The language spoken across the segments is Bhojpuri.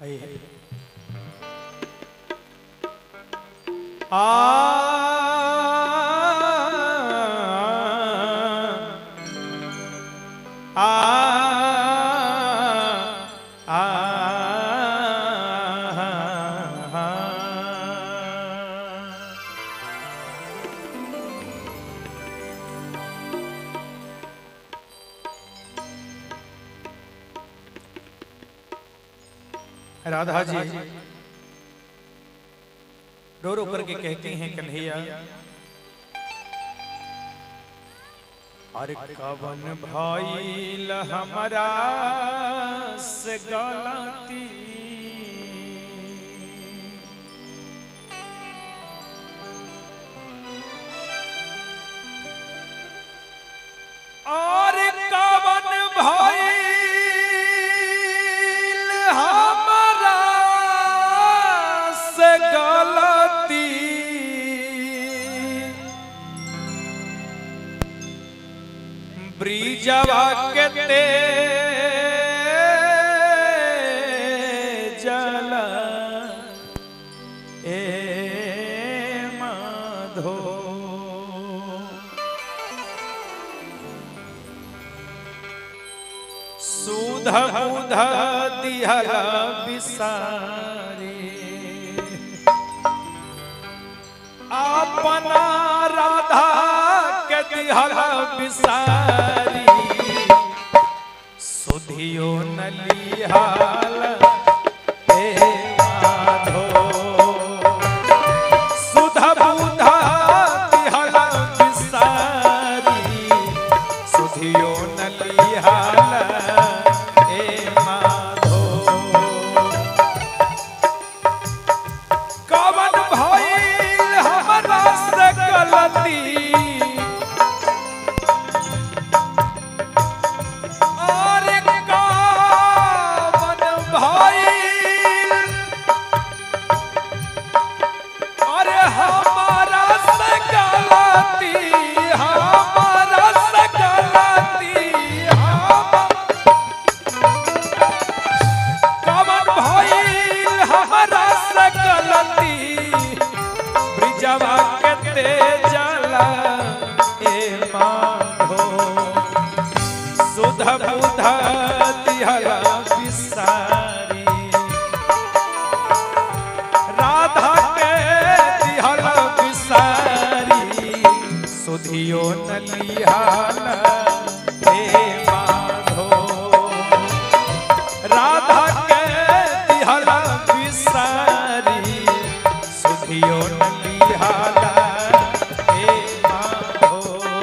आइए आ आ आ राधा जी रो रो करके कहती हैं कन्हैया अरे कवन भइल हमरा से गलती और कवन भइल हमरा से गलती ब्रिजवा के ते जल ए माधो सुध बुध दिहल बिसारी अपना राधा के दिहल बिसारी सुधियो नलिहाल हे माधो सुध बुध दिहल बिसारी सुधियो नलिहाल हे माधो कवन भइल हमरा से गलती अरे कवन भइल अरे हमारा से गलती हमारा से गलती हम कवन भइल हमरा से गलती ब्रिजवा के ते जला ए माधो सुध बुध दिहला बिसारी राधा के दिहला बिसारी सुधियो नलिहाला हे माधो राधा के दिहला बिसारी सुधियो नलिहाला हे माधो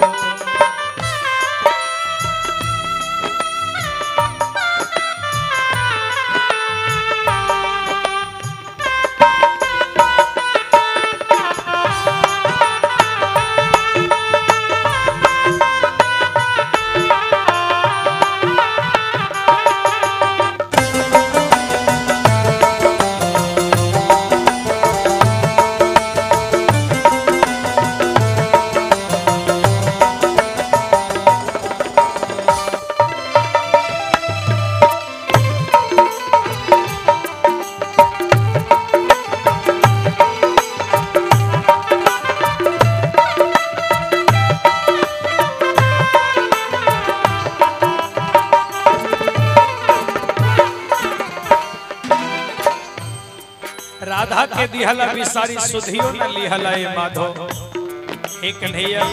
राधा के दिहला बिसारी सुधियो न लिहला ए माधो हे कन्हैया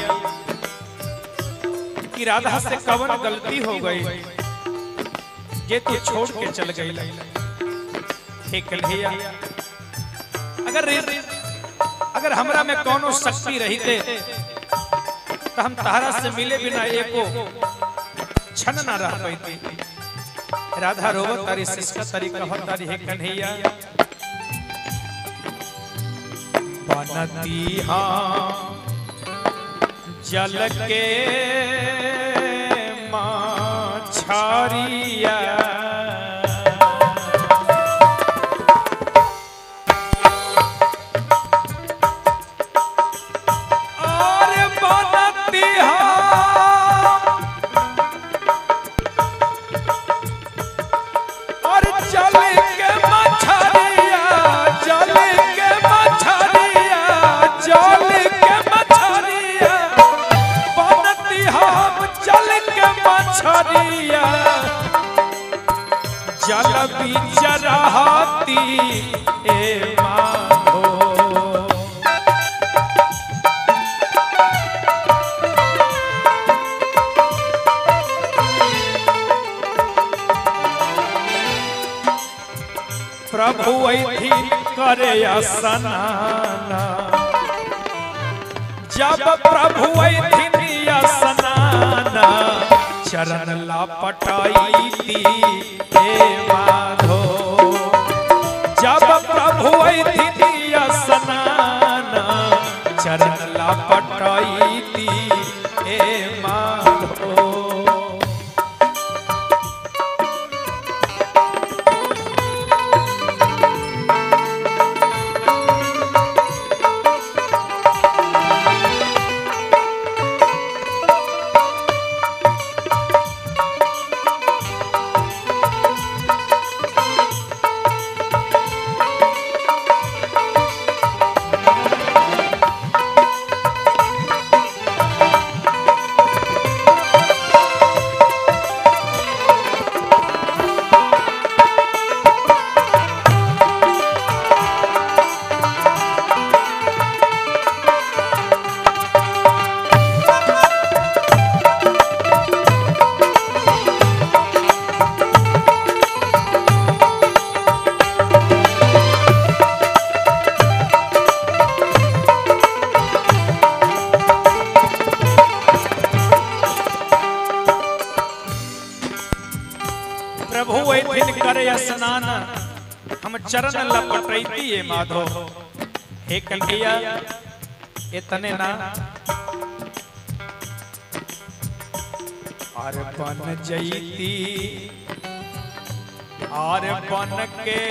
कि राधा से कवन गलती हो गई जे तू छोड़ के चल गई हे कन्हैया अगर अगर हमरा में कोनो शक्ति रहते तो हम तहरा से मिले बिना एको क्षण ना रह पाती राधा रोवत तारी सिसका तारी कहत तारी हे कन्हैया बनती हाँ जल के माछारिया और बनती हाँ और जल के प्रभु ऐथिन करे स्नान जब प्रभु ऐथिन स्नान चरण लपटाई हे माधो जब प्रभु ऐथिन स्नान चरण लपटाई हे माधो प्रभु ऐथिन करे स्नान हम चरण लपटैती ये माधो हे कन्हैया इतने ना और बन जईती और बन के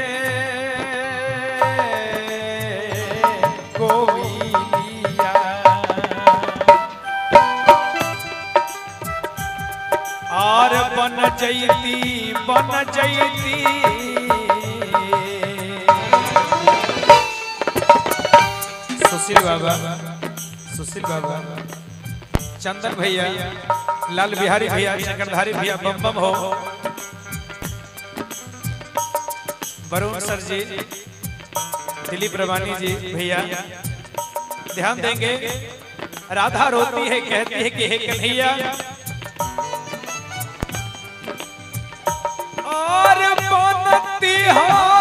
कोई और बन जईती बन जईती सुशील बाबा सुशील बाबा चंदन भैया लाल बिहारी भैया चक्रधारी भैया बम बम हो वरुण सर जी दिलीप रवानी जी भैया ध्यान देंगे राधा रोती है कहती है कि हे कन्हैया और बनती हम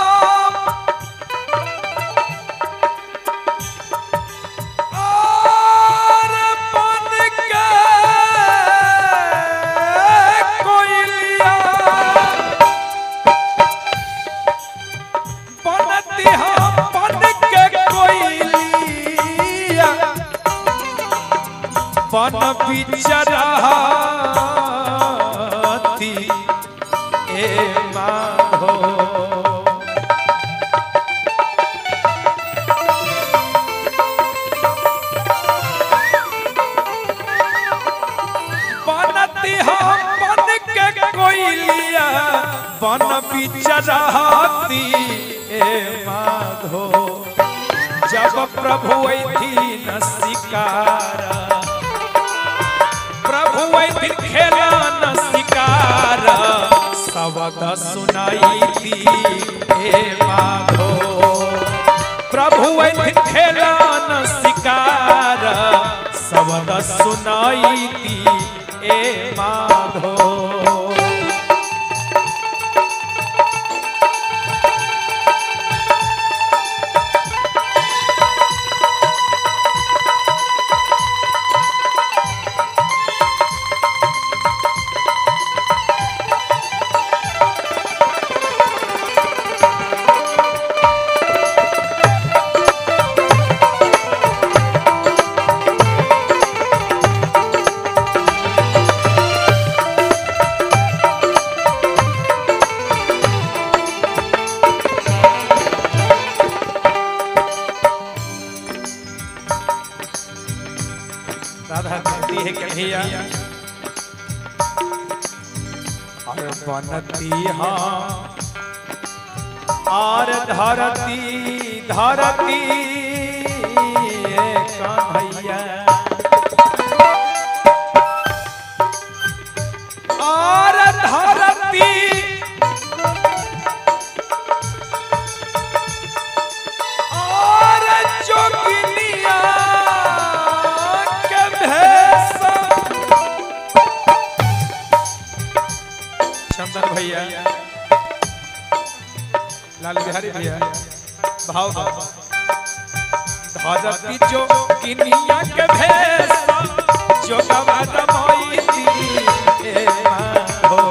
और बन के कोयलिया बनती हम बन के कोयलिया बन बिचराती ए माधो बनती हम बन के कोयलिया बन बिचराती ए माधो जब प्रभु ऐथीन शिकार प्रभु ऐथिन खेलन शिकार शब्द सुनाई दी हे माधो प्रभु ऐथिन खेलन शिकार शब्द सुनाई दी ए माधो राधा कहती है कन्हैया और बनती हाँ और धरती धरती ए कन्हैया और धरती और जोगिनिया के भेष चंदन भैया लाल बिहारी भैया भाव भाव धरती जो किनिया के भेष जो गवाद मोईती ए माधो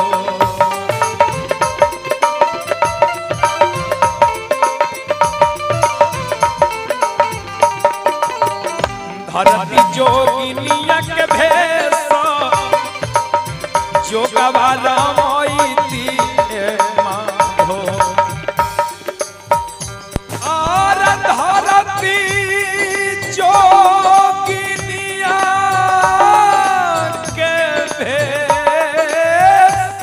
धरती जो किनिया के भेष जो गवाद मोईती ए माधो और धरती जोगिनिया के भेष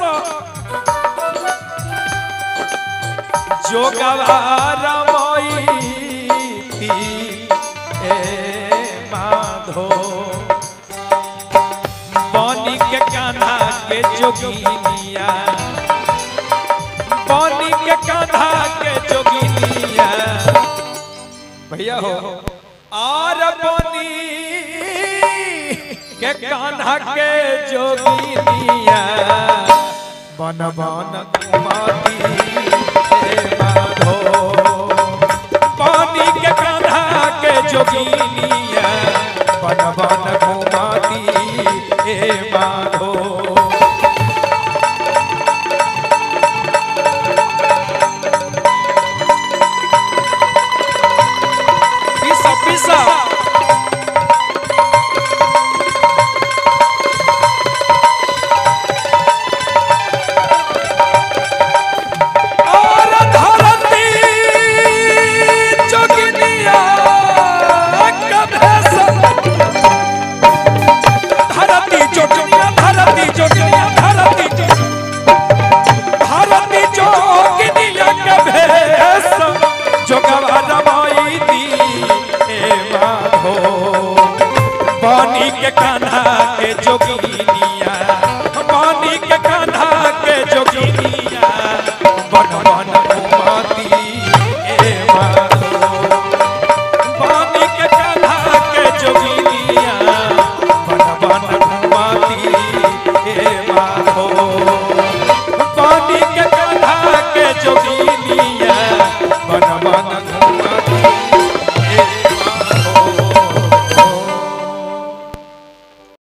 जो गवार मोईती ए माधो बनी के कान्हा के जोगिनिया बनी के कान्हा के जोगिनिया भैया हो और बनी के कान्हा के जोगिनिया बन बन कुमारी